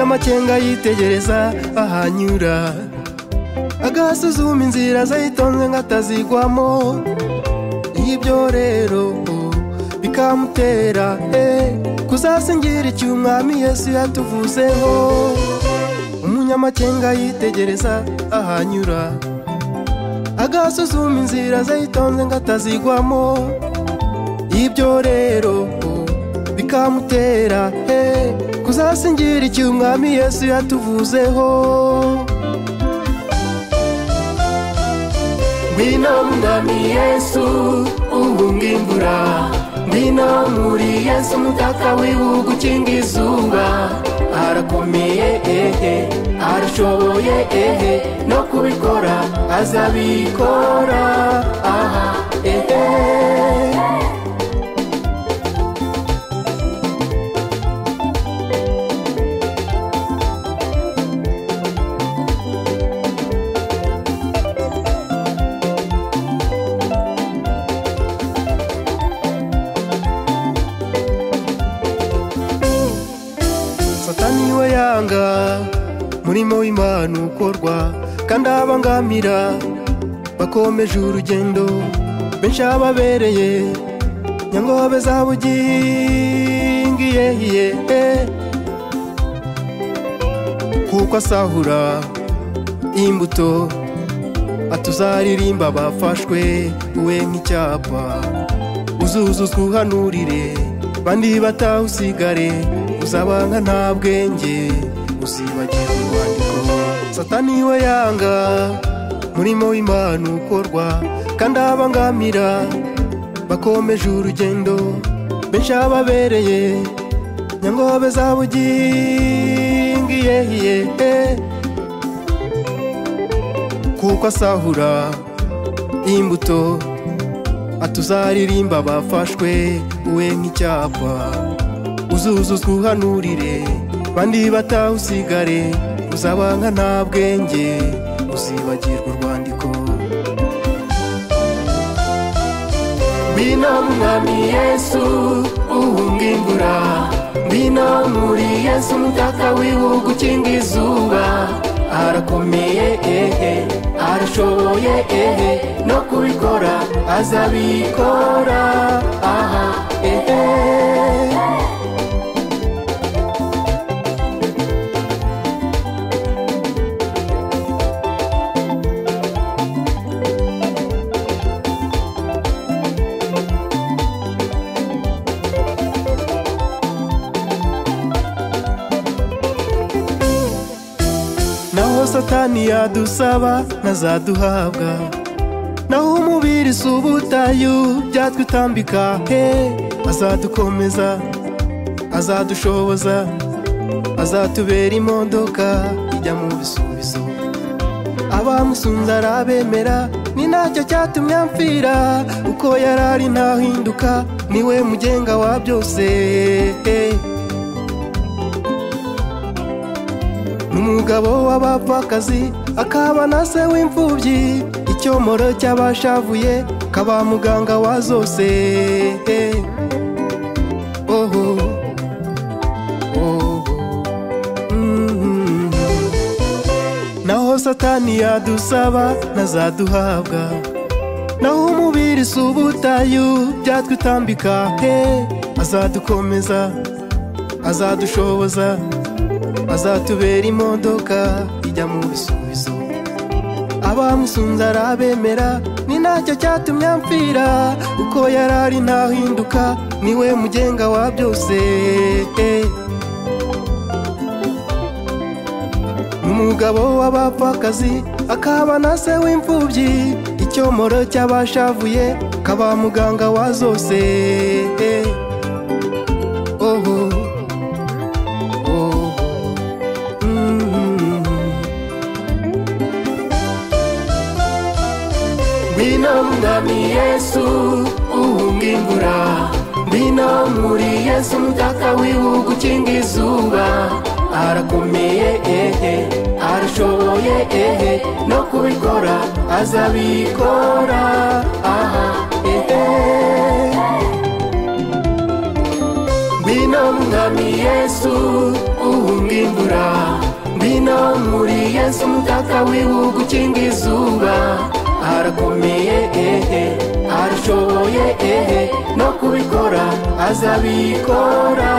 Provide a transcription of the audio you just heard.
amakenga yitegereza ahanyura agasuzuma inzira zayitonze ngo atazigwamo y'ibyo rero bikamutera kuzasingira icy'umwami yesu yatuvuzeho umunyamakenga yitegereza ahanyura agasuzuma inzira zayitonze ngo atazigwamo y'ibyo rero bikamutera kuzasingira icy'umwami yesu yatuvuzeho Mbino mwami Yesu umbungingura Mbino muri Yesu mutaka wiwe gukinga izuba Arakomeye ehe arashoboye ehe no kubikora azabikora aha ehe satani we yanga murimo w'imana ukorwa kandi abangamira bakomeje urugendo benshi ababereye nyangobe zabugingiyehiye kuko asahura imbuto atuzaririmba bafashwe we nk'icyapa uzuzuzwa uhanurire bandi batawusigare uzabanga nta bwenge uzibagira urwandiko satani we yanga murimo w'imana ukorwa kandi abangamira bakomeje urugendo benshi ababereye nyangobe zabugingiyehiye kuko asahura imbuto atuzaririmba bafashwe we nk'icyapa uzuzuzwa uhanurire bandi batawusigare uzabanga nta bwenge uzibagirwa urwandiko Mbino mwami Yesu umbungingura Mbino muri Yesu mutaka wiwe gukinga izuba Arakomeye ehe arashoboye ehe no kubikora azabikora aha ehe naho satani yadusaba ntazaduhabwa naho umubiri si ubutayu byatwitambika he azadukomeza azadushoboza azatubera imodoka ijya mu bisubizo abamusunze arabemera ni nacyo cyatumye amfira uko yari ari ntahinduka niwe mugenga wa byose umugabo w'abapfakazi akaba na se w'imfubyi icyomoro cy'abashavuye kaba muganga wa zose oho oho mhm. naho satani yadusaba ntazaduhabwa naho umubiri si ubutayu byatwitambika he azadukomeza azadushoboza azatubera imodoka ijya mu bisubizo abamusunze arabemera ni nacyo cyatumye amfira uko yari ari ntahinduka niwe mugenga wa byose umugabo w'abapfakazi akaba na se w'imfubyi icyomoro cy'abashavuye kaba muganga wa zose oho oho mhm. Mbino mwami Yesu umbungingura Mbino muri Yesu mutaka wiwe gukinga izuba Arakomeye ehe arashoboye ehe no kubikora azabikora aha ehe Mbino mwami Yesu umbungingura umutaka w'ibihugu ukinga izuba arakomeye ehe arashoboye ehe no kubikora azabikora